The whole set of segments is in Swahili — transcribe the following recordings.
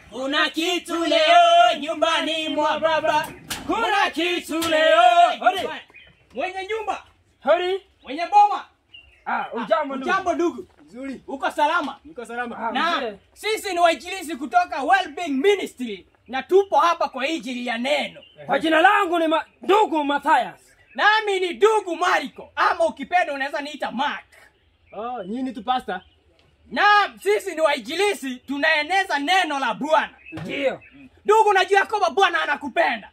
Kuna kitu leo nyumbani mwa baba. Kuna kitu leo. Hodi. Mwenye nyumba, Hodi. mwenye boma. Ah, ujambo ndugu. Jambo ndugu. Nzuri. Uko salama? Niko salama. Ah, Na mzee. sisi ni wainjilisti kutoka Wellbeing Ministry na tupo hapa kwa ajili ya neno. Kwa jina langu ni ma... ndugu Mathias. Nami ni ndugu Mariko ama ukipenda unaweza niita Mark. Oh, nyinyi tu pasta. Na sisi ni wainjilisti tunaeneza neno la Bwana. Ndio. Ndugu, unajua kwamba Bwana anakupenda.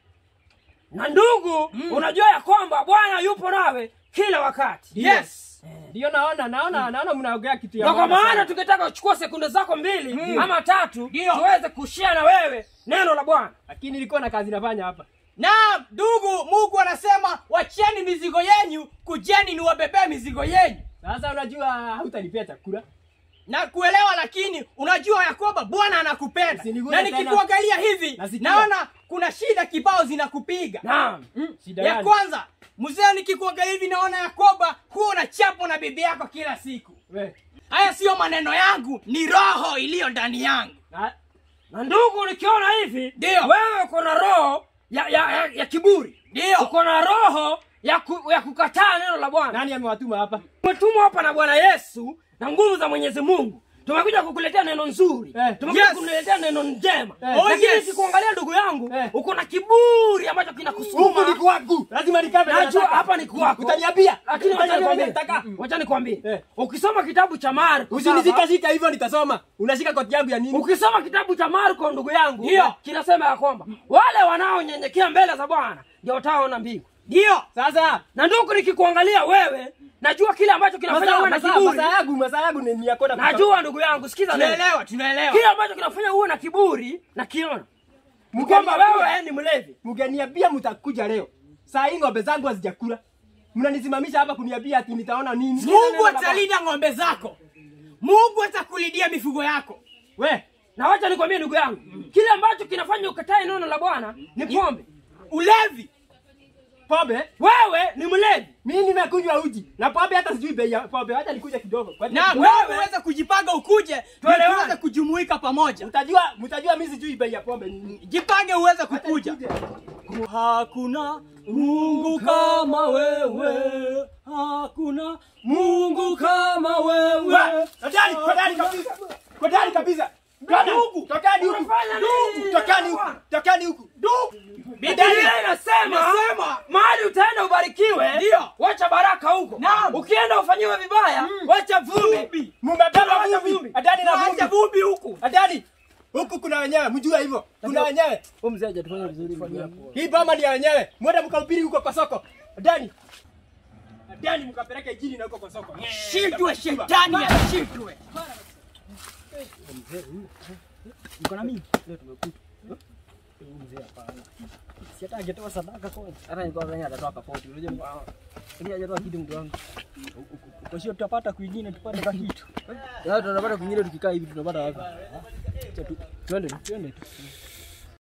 Na ndugu, Mm. unajua ya kwamba Bwana yupo nawe kila wakati. Yes. Ndio naona naona naona mnaongea kitu ya Na kwa maana maana sana. tukitaka kuchukua sekunde zako mbili Mm. ama tatu Ndio. tuweze kushia na wewe neno la Bwana. Lakini nilikuwa na kazi nafanya hapa. Na ndugu, Mungu anasema wacheni mizigo yenyu, kujeni niwabebee mizigo yenyu. Sasa unajua hautanipea chakula. na kuelewa lakini unajua ya kwamba bwana anakupenda Usiniguse na tena. nikikuangalia hivi Nasikia. naona kuna shida kibao zinakupiga Naam. Mm. Shida ya gani? kwanza mzee nikikuangalia hivi naona ya kwamba huwa unachapo na bibi yako kila siku We. haya siyo maneno yangu ni roho iliyo ndani yangu Na, Na ndugu, nikiona hivi Ndio. wewe uko na roho ya, ya, ya, ya kiburi, ndio uko na roho ya, ku, ya kukataa neno la Bwana. nani amewatuma hapa? Umetumwa hapa na Bwana Yesu na nguvu za Mwenyezi Mungu. Tumekuja kukuletea neno nzuri, Eh, tumekuja yes. kukuletea neno njema. Eh, oh, Lakini yes. nikikuangalia ndugu yangu, Eh. uko na kiburi ambacho Huku kinakusukuma. ni kwangu. Lazima nikabe. Najua hapa ni kwako. Utaniambia. Lakini wacha Utaniambia nikwambie, nataka. wacha nikwambie, Eh. ukisoma kitabu cha Marko Usinishika saba, shika hivyo nitasoma. Unashika koti yangu ya nini? ukisoma kitabu cha Marko ndugu yangu, Ndio. kinasema ya kwamba wale wanaonyenyekea mbele za Bwana ndio wataona mbingu. ndio Sasa Na ndugu, nikikuangalia wewe, najua kile ambacho kinafanya masaa uwe na masaa kiburi. masaa yangu masaa yangu ni ni ya kwenda kutoka. Najua ndugu yangu, sikiza neno. tunaelewa tunaelewa Kile ambacho kinafanya uwe na kiburi na kiona ni Mgeni- kwamba wewe ni mlevi. Mgeniambia mtakuja leo. Saa hii ng'ombe zangu hazijakula. Mnanisimamisha hapa kuniambia ati nitaona nini? mungu atalinda ng'ombe zako mungu atakulindia mifugo yako We, Na wacha nikwambie ndugu yangu, kile ambacho kinafanya ukatae neno la Bwana ni pombe. ulevi pombe Wewe ni mlevi. mimi nimekunywa uji na pombe hata sijui bei ya pombe. Acha nikuja kidogo. Kwa- na wewe wewe uweze kujipanga ukuje Tuelewane. ili tuweze kujumuika pamoja mtajua mtajua mimi sijui bei ya pombe ni nini. jipange uweze Acha kukuja nikuje. hakuna mungu kama wewe hakuna mungu kama wewe Kodari, kodari kabisa. Kodari kabisa. Toka huku, tokeni huku. Unafanya nini? Tokeni huku, tokeni huku. Biblia inasema Inasema. mahali utaenda ubarikiwe, Ndio. wacha baraka huko. Naam. Ukienda ufanyiwe vibaya, wacha vumbi. Mumebeba Wacha vumbi. vumbi. Adani na acha vumbi. vumbi huku Adani. Huku kuna wenyewe, mjue hivyo. Kuna wenyewe. Hii boma ni ya wenyewe. Mwende mkahubiri huko kwa soko. Adani. Adani mkapeleke injili na huko kwa soko. shindwe shetani ashindwe tutapata kwingine tupate ka kitu tutapata kwingine tukikaa hivi tunapata wapi Acha tu- twende tu, twende tu.